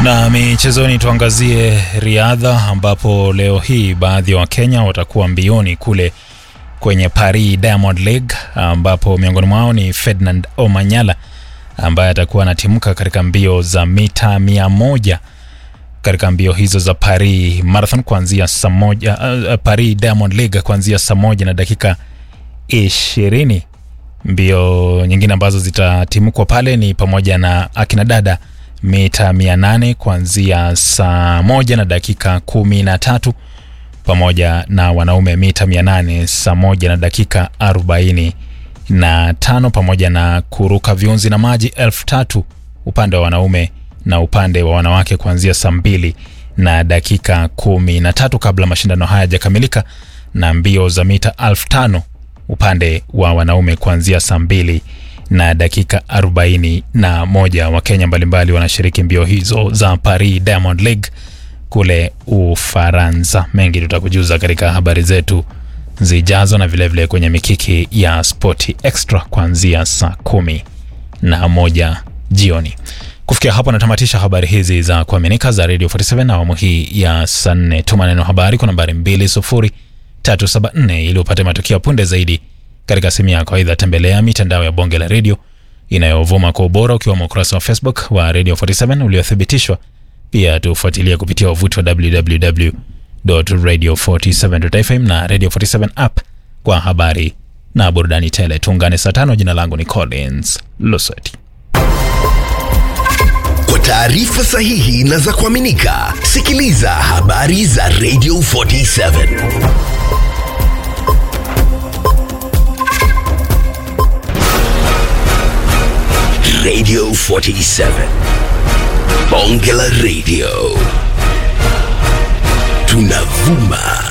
Na michezoni tuangazie riadha ambapo leo hii baadhi ya Wakenya watakuwa mbioni kule kwenye Paris Diamond League ambapo miongoni mwao ni Ferdinand Omanyala ambaye atakuwa anatimka katika mbio za mita mia moja katika mbio hizo za Paris Marathon kuanzia saa moja uh, Paris Diamond League kuanzia saa moja na dakika ishirini. Mbio nyingine ambazo zitatimkwa pale ni pamoja na akina dada mita mia nane kuanzia saa moja na dakika kumi na tatu pamoja na wanaume mita mia nane saa moja na dakika arobaini na tano pamoja na kuruka viunzi na maji elfu tatu upande wa wanaume na upande wa wanawake kuanzia saa mbili na dakika kumi na tatu kabla mashindano haya hayajakamilika na mbio za mita elfu tano upande wa wanaume kuanzia saa mbili na dakika arobaini na moja. Wakenya mbalimbali wanashiriki mbio hizo za Paris Diamond League kule Ufaransa. Mengi tutakujuza katika habari zetu zijazo na vilevile vile kwenye mikiki ya Spoti Extra kuanzia saa kumi na moja jioni. Kufikia hapo natamatisha habari hizi za kuaminika za Radio 47 na awamu hii ya saa nne. Tuma neno habari kwa nambari 20374 ili upate matukio punde zaidi katika simu yako. Aidha, tembelea mitandao ya bonge la redio inayovuma kwa ubora ukiwemo ukurasa wa Facebook wa Radio 47 uliothibitishwa. Pia tufuatilia kupitia wavuti wa www.radio47.fm na Radio 47 app kwa habari na burudani tele. Tuungane saa tano. Jina langu ni Collins Lusweti. Kwa taarifa sahihi na za kuaminika, sikiliza habari za Radio 47 Radio 47 Bonge la Radio tunavuma